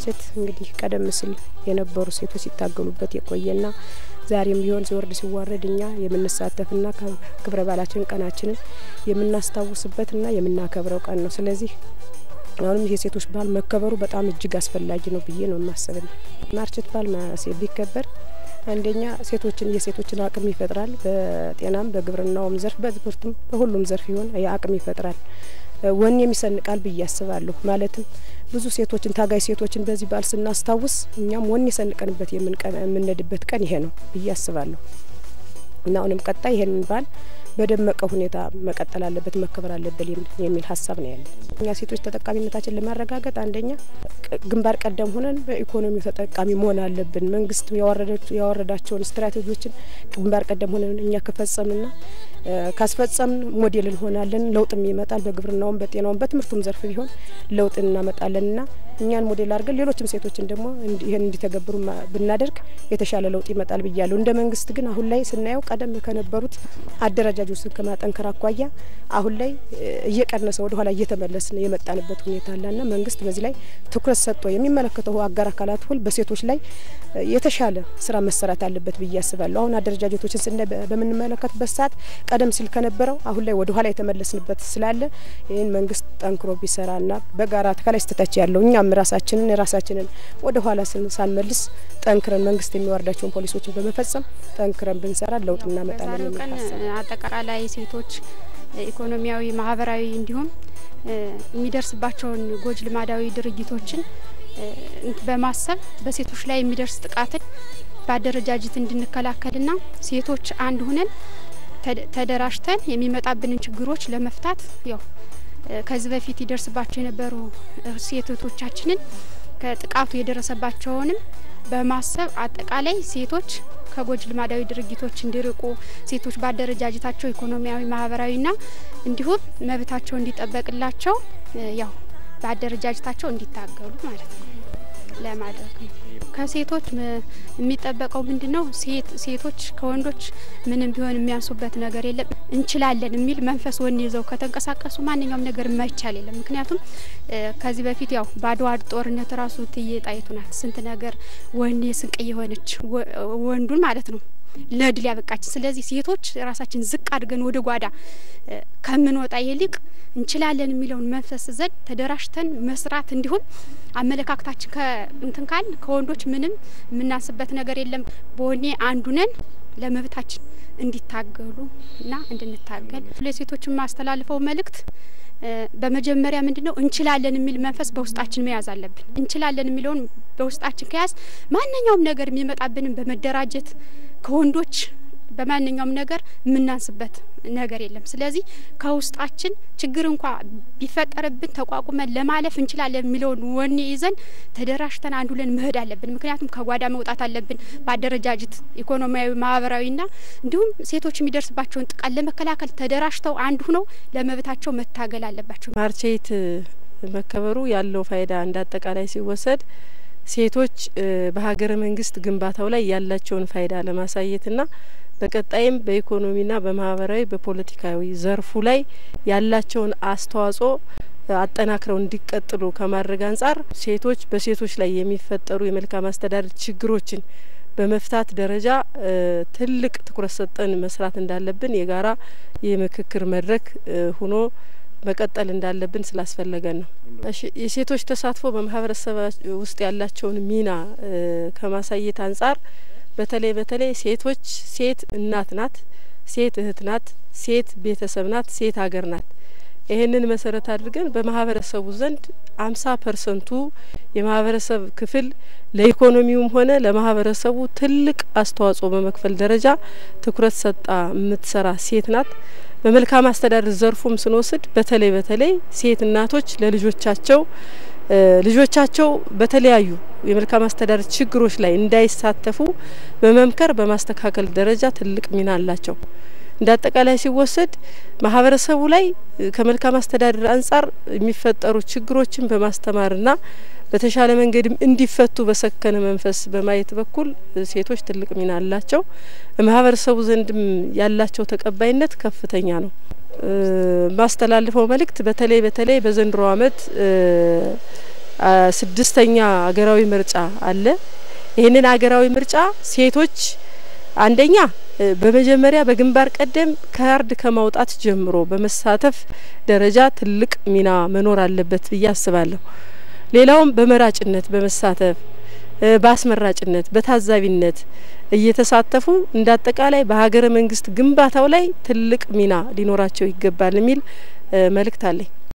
ማርቼት እንግዲህ ቀደም ሲል የነበሩ ሴቶች ሲታገሉበት የቆየና ዛሬም ቢሆን ሲወርድ ሲዋረድ እኛ የምንሳተፍና ክብረ በዓላችን ቀናችንን የምናስታውስበትና የምናከብረው ቀን ነው። ስለዚህ አሁንም የሴቶች በዓል መከበሩ በጣም እጅግ አስፈላጊ ነው ብዬ ነው የማስበው። ማርቼት በዓል ቢከበር አንደኛ ሴቶችን የሴቶችን አቅም ይፈጥራል። በጤናም በግብርናውም ዘርፍ በትምህርቱም በሁሉም ዘርፍ ይሆን የአቅም ይፈጥራል። ወኔም ይሰንቃል ብዬ አስባለሁ። ማለትም ብዙ ሴቶችን ታጋይ ሴቶችን በዚህ በዓል ስናስታውስ እኛም ወኔ ሰንቀንበት የምንሄድበት ቀን ይሄ ነው ብዬ አስባለሁ እና አሁንም ቀጣይ ይሄንን በዓል በደመቀ ሁኔታ መቀጠል አለበት፣ መከበር አለበት የሚል ሀሳብ ነው ያለን። እኛ ሴቶች ተጠቃሚነታችን ለማረጋገጥ አንደኛ ግንባር ቀደም ሆነን በኢኮኖሚው ተጠቃሚ መሆን አለብን። መንግስት ያወረዳቸውን ስትራቴጂዎችን ግንባር ቀደም ሆነን እኛ ከፈጸምና ካስፈጸምን ሞዴል እንሆናለን። ለውጥም ይመጣል። በግብርናውም፣ በጤናውም፣ በትምህርቱም ዘርፍ ቢሆን ለውጥ እናመጣለንና እኛን ሞዴል አድርገን ሌሎችም ሴቶችን ደግሞ ይህን እንዲተገብሩ ብናደርግ የተሻለ ለውጥ ይመጣል ብያለሁ። እንደ መንግስት ግን አሁን ላይ ስናየው ቀደም ከነበሩት አደረጃጆችን ከማጠንከር አኳያ አሁን ላይ እየቀነሰ ወደ ኋላ እየተመለስን የመጣንበት ሁኔታ አለና መንግስት በዚህ ላይ ትኩረት ሰጥቶ የሚመለከተው አጋር አካላት ሁል በሴቶች ላይ የተሻለ ስራ መሰራት አለበት ብዬ አስባለሁ። አሁን አደረጃጀቶችን ስና በምንመለከትበት ሰዓት ቀደም ሲል ከነበረው አሁን ላይ ወደ ኋላ የተመለስንበት ስላለ ይህን መንግስት ጠንክሮ ቢሰራና በጋራ ከላይ ስተታች ያለው እኛም ራሳችንን የራሳችንን ወደ ኋላ ሳንመልስ ጠንክረን መንግስት የሚወርዳቸውን ፖሊሶችን በመፈጸም ጠንክረን ብንሰራ ለውጥ እናመጣለን የሚል ቀን ሀሳብ አጠቃላይ ሴቶች ኢኮኖሚያዊ፣ ማህበራዊ እንዲሁም የሚደርስባቸውን ጎጅ ልማዳዊ ድርጊቶችን በማሰብ በሴቶች ላይ የሚደርስ ጥቃትን በአደረጃጀት እንድንከላከልና ሴቶች አንድ ሁነን ተደራጅተን የሚመጣብንን ችግሮች ለመፍታት ያው ከዚህ በፊት ይደርስባቸው የነበሩ ሴት እህቶቻችንን ከጥቃቱ የደረሰባቸውንም በማሰብ አጠቃላይ ሴቶች ከጎጅ ልማዳዊ ድርጊቶች እንዲርቁ ሴቶች በአደረጃጀታቸው ኢኮኖሚያዊ፣ ማህበራዊና እንዲሁም መብታቸው እንዲጠበቅላቸው ያው በአደረጃጀታቸው እንዲታገሉ ማለት ነው ለማድረግ ነው። ከሴቶች የሚጠበቀው ምንድን ነው? ሴት ሴቶች ከወንዶች ምንም ቢሆን የሚያንሱበት ነገር የለም። እንችላለን የሚል መንፈስ ወኔ ይዘው ከተንቀሳቀሱ ማንኛውም ነገር የማይቻል የለም። ምክንያቱም ከዚህ በፊት ያው በአድዋ ጦርነት ራሱ እትዬ ጣይቱ ናት ስንት ነገር ወኔ ስንቅ የሆነች ወንዱን ማለት ነው ለድል ያበቃችን። ስለዚህ ሴቶች ራሳችን ዝቅ አድርገን ወደ ጓዳ ከምንወጣ ይልቅ እንችላለን የሚለውን መንፈስ ዘንድ ተደራጅተን መስራት እንዲሁም አመለካከታችን ከእንትን ካል ከወንዶች ምንም የምናንስበት ነገር የለም። በወኔ አንዱ ነን ለመብታችን እንዲታገሉ እና እንድንታገል ለሴቶች የማስተላልፈው መልእክት በመጀመሪያ ምንድን ነው እንችላለን የሚል መንፈስ በውስጣችን መያዝ አለብን። እንችላለን የሚለውን በውስጣችን ከያዝ ማንኛውም ነገር የሚመጣብንን በመደራጀት ከወንዶች በማንኛውም ነገር የምናንስበት ነገር የለም። ስለዚህ ከውስጣችን ችግር እንኳ ቢፈጠርብን ተቋቁመን ለማለፍ እንችላለን የሚለውን ወኔ ይዘን ተደራጅተን አንዱ ለን መሄድ አለብን። ምክንያቱም ከጓዳ መውጣት አለብን። በአደረጃጀት ኢኮኖሚያዊ፣ ማህበራዊና እንዲሁም ሴቶች የሚደርስባቸውን ጥቃት ለመከላከል ተደራጅተው አንድ ሁነው ለመብታቸው መታገል አለባቸው። ማርቼት መከበሩ ያለው ፋይዳ እንደ አጠቃላይ ሲወሰድ ሴቶች በሀገረ መንግስት ግንባታው ላይ ያላቸውን ፋይዳ ለማሳየትና በቀጣይም በኢኮኖሚና በማህበራዊ በፖለቲካዊ ዘርፉ ላይ ያላቸውን አስተዋጽኦ አጠናክረው እንዲቀጥሉ ከማድረግ አንጻር ሴቶች በሴቶች ላይ የሚፈጠሩ የመልካም አስተዳደር ችግሮችን በመፍታት ደረጃ ትልቅ ትኩረት ሰጠን መስራት እንዳለብን የጋራ የምክክር መድረክ ሆኖ መቀጠል እንዳለብን ስላስፈለገን ነው። እሺ የሴቶች ተሳትፎ በማህበረሰብ ውስጥ ያላቸውን ሚና ከማሳየት አንጻር በተለይ በተለይ ሴቶች ሴት እናት ናት፣ ሴት እህት ናት፣ ሴት ቤተሰብ ናት፣ ሴት ሀገር ናት። ይህንን መሰረት አድርገን በማህበረሰቡ ዘንድ አምሳ ፐርሰንቱ የማህበረሰብ ክፍል ለኢኮኖሚውም ሆነ ለማህበረሰቡ ትልቅ አስተዋጽኦ በመክፈል ደረጃ ትኩረት ሰጣ የምትሰራ ሴት ናት። በመልካም አስተዳደር ዘርፉም ስንወስድ በተለይ በተለይ ሴት እናቶች ለልጆቻቸው ልጆቻቸው በተለያዩ የመልካም አስተዳደር ችግሮች ላይ እንዳይሳተፉ በመምከር በማስተካከል ደረጃ ትልቅ ሚና አላቸው። እንደ አጠቃላይ ሲወሰድ ማህበረሰቡ ላይ ከመልካም አስተዳደር አንጻር የሚፈጠሩ ችግሮችን በማስተማርና በተሻለ መንገድም እንዲፈቱ በሰከነ መንፈስ በማየት በኩል ሴቶች ትልቅ ሚና አላቸው። ማህበረሰቡ ዘንድም ያላቸው ተቀባይነት ከፍተኛ ነው። ማስተላልፈው መልእክት በተለይ በተለይ በዘንድሮ ዓመት ስድስተኛ ሀገራዊ ምርጫ አለ። ይህንን ሀገራዊ ምርጫ ሴቶች አንደኛ በመጀመሪያ በግንባር ቀደም ካርድ ከማውጣት ጀምሮ በመሳተፍ ደረጃ ትልቅ ሚና መኖር አለበት ብዬ አስባለሁ። ሌላውም በመራጭነት በመሳተፍ በአስመራጭነት፣ በታዛቢነት እየተሳተፉ እንደ አጠቃላይ በሀገረ መንግስት ግንባታው ላይ ትልቅ ሚና ሊኖራቸው ይገባል የሚል መልእክት አለኝ።